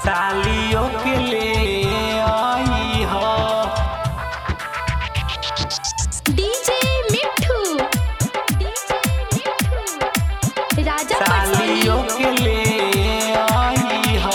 सालियों के ले आई हो डीजे मिठू डीजे मिठू राजा सालियों पटसोनी के ले आई हो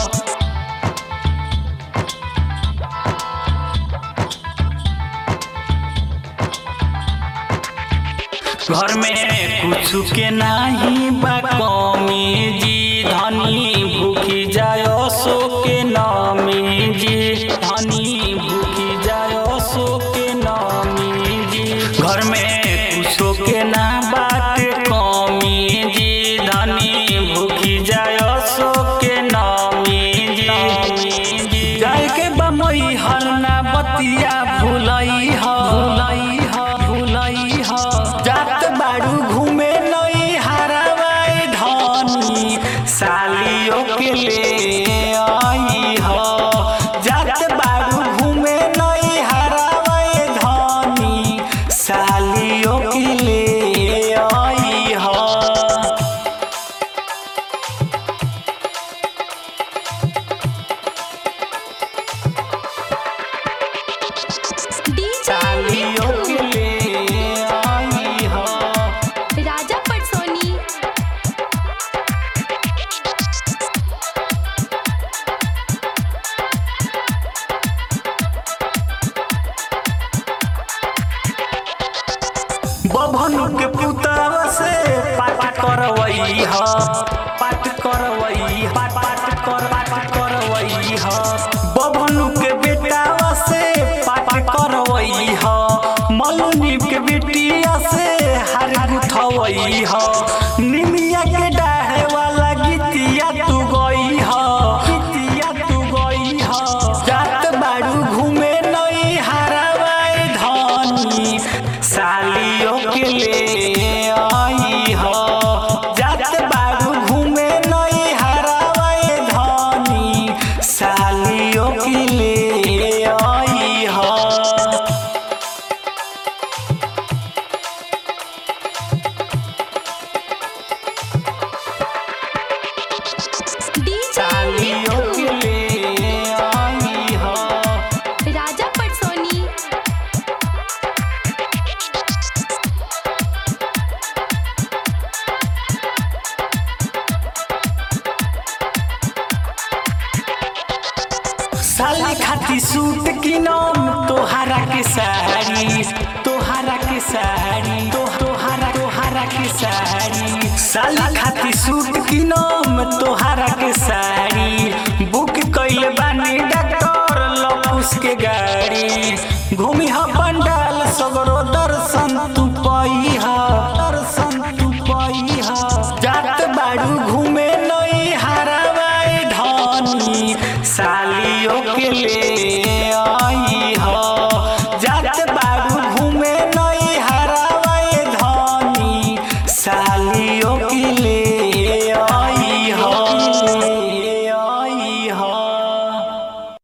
घर में कुछ के नाही बा कमी जी धनी भूखी जायो सो के नामी जी धनी भूखी जायो सो के नामी जी घर में कुछ के ना बात कमी जी धनी भूखी जायो सो के नामी जी जाए के बमई हर ना बतिया भूलई ह भूलई ह भूलई ह जात बाड़ू घूमे नई हरावाई धनी सालियों के ले आई ह जात बाड़ू घूमे नई हरावाई धनी सालियों के ले आई ह डीजे सालियों के मिठू ले आई हो राजा पटसोनी बभनु के पुतवा से पाठ करवई ह पाठ करवई पाठ पाठ कर पाठ करवई ह बभनु के बेटावा से पाठ करवई ह मलुनी के बेटिया से हार गुथवई ह निमिया के डाहे वाला गीतिया तू गई ह गीतिया तू गई ह जात बाड़ू घूमे नई हरावाई धनी सालियों के ले आई हो जात बाड़ू घूमे नई हरावाई धनी सालियों के ले आई हो डीजे सालियों के मिठू ले आई हो राजा पटसोनी साली खाती सूट की नाम तोहरा के साड़ी तोहरा के साड़ी तो तोहरा तोहरा के साड़ी साली खाती सूट की नाम तोहरा के साड़ी बुक कइले बानी डॉक्टर लपुस के गाड़ी घूमी ह पंडाल सगरो